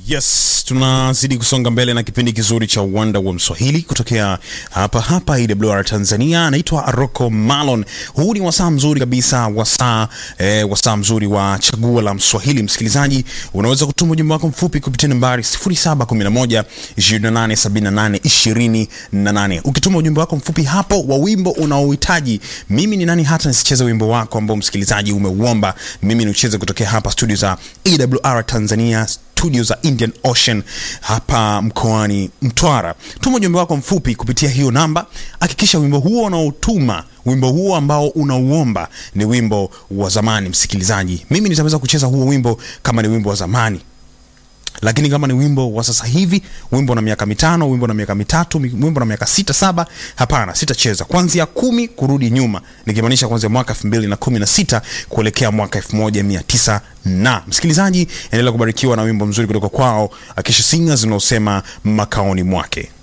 Yes, tunazidi kusonga mbele na kipindi kizuri cha uwanda wa Mswahili kutokea hapa hapa AWR Tanzania. Anaitwa Aroko Malon. Huu ni wasaa mzuri kabisa, wasaa eh, wasaa mzuri wa chaguo la Mswahili. Msikilizaji, unaweza kutuma ujumbe wako mfupi kupitia nambari 0711 2878 28. Ukituma ujumbe wako mfupi hapo wa wimbo unaohitaji, mimi ni nani hata nisicheze wimbo wako ambao msikilizaji umeuomba, mimi niucheze kutokea hapa studio za AWR Tanzania studio za Indian Ocean hapa mkoani Mtwara. Tuma ujumbe wako mfupi kupitia hiyo namba. Hakikisha wimbo huo unaotuma wimbo huo ambao unauomba ni wimbo wa zamani. Msikilizaji, mimi nitaweza kucheza huo wimbo kama ni wimbo wa zamani lakini kama ni wimbo wa sasa hivi, wimbo na miaka mitano, wimbo na miaka mitatu, wimbo na miaka sita saba, hapana, sitacheza kuanzia kumi kurudi nyuma, nikimaanisha kuanzia mwaka elfu mbili na kumi na sita kuelekea mwaka elfu moja mia tisa na msikilizaji, endelea kubarikiwa na wimbo mzuri kutoka kwao Akisha Singers unaosema makaoni mwake.